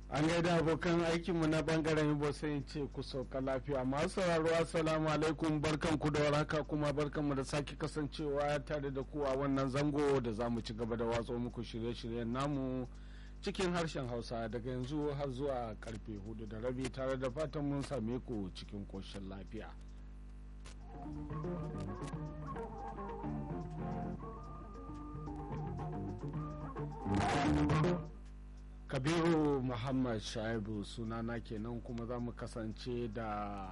an gaida abokan aikinmu na bangaren ibo sai in ce ku sauka lafiya masu sauraro assalamu alaikum barkan ku da waraka kuma barkan mu da sake kasancewa tare da ku a wannan zango da za mu ci gaba da watso muku shirye-shiryen namu cikin harshen hausa daga yanzu har zuwa karfe hudu da rabi tare da fatan mun same ku cikin koshin lafiya kabiru muhammad shaibu sunana kenan kuma za mu kasance da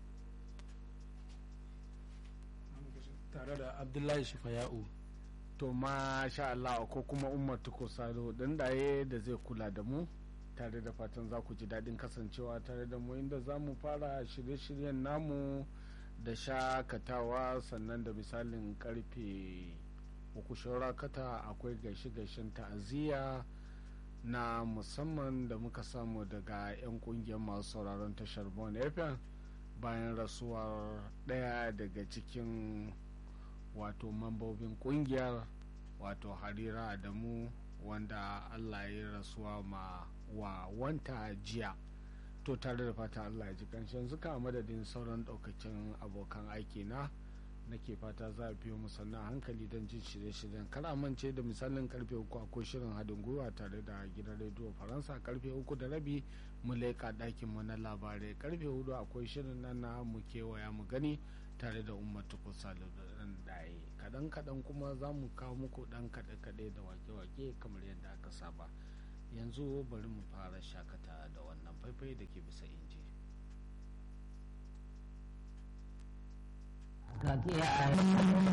tare da abdullahi shifaya'u to sha Allah ko kuma umar tuko sado dan daye da zai kula da mu tare da fatan za ku ji daɗin kasancewa tare da mu inda za mu fara shirye-shiryen namu da shakatawa sannan da misalin karfe uku kata akwai gaishe-gaishen ta'aziyya na musamman da muka samu daga 'yan kungiyar masu sauraron tashar bon fm bayan rasuwar ɗaya daga cikin wato mambobin kungiyar wato harira adamu wanda allah ya rasuwa ma wa wanta jiya to tare da fata allah ya ji kanshin zuka madadin sauran daukacin abokan aiki na nake fata za a biyo musanna hankali don jin shirye-shiryen kar amince da misalin karfe uku akwai shirin haɗin gwiwa tare da gidan rediyo faransa karfe uku da rabi mu leƙa ɗakin mu na labarai karfe hudu akwai shirin nan na mu kewaya mu gani tare da ummatu kusa da ɗan daye kaɗan kaɗan kuma za mu kawo muku ɗan kaɗe-kaɗe da wake-wake kamar yadda aka saba yanzu bari mu fara shakata da wannan faifai da ke bisa inji ka kiyaye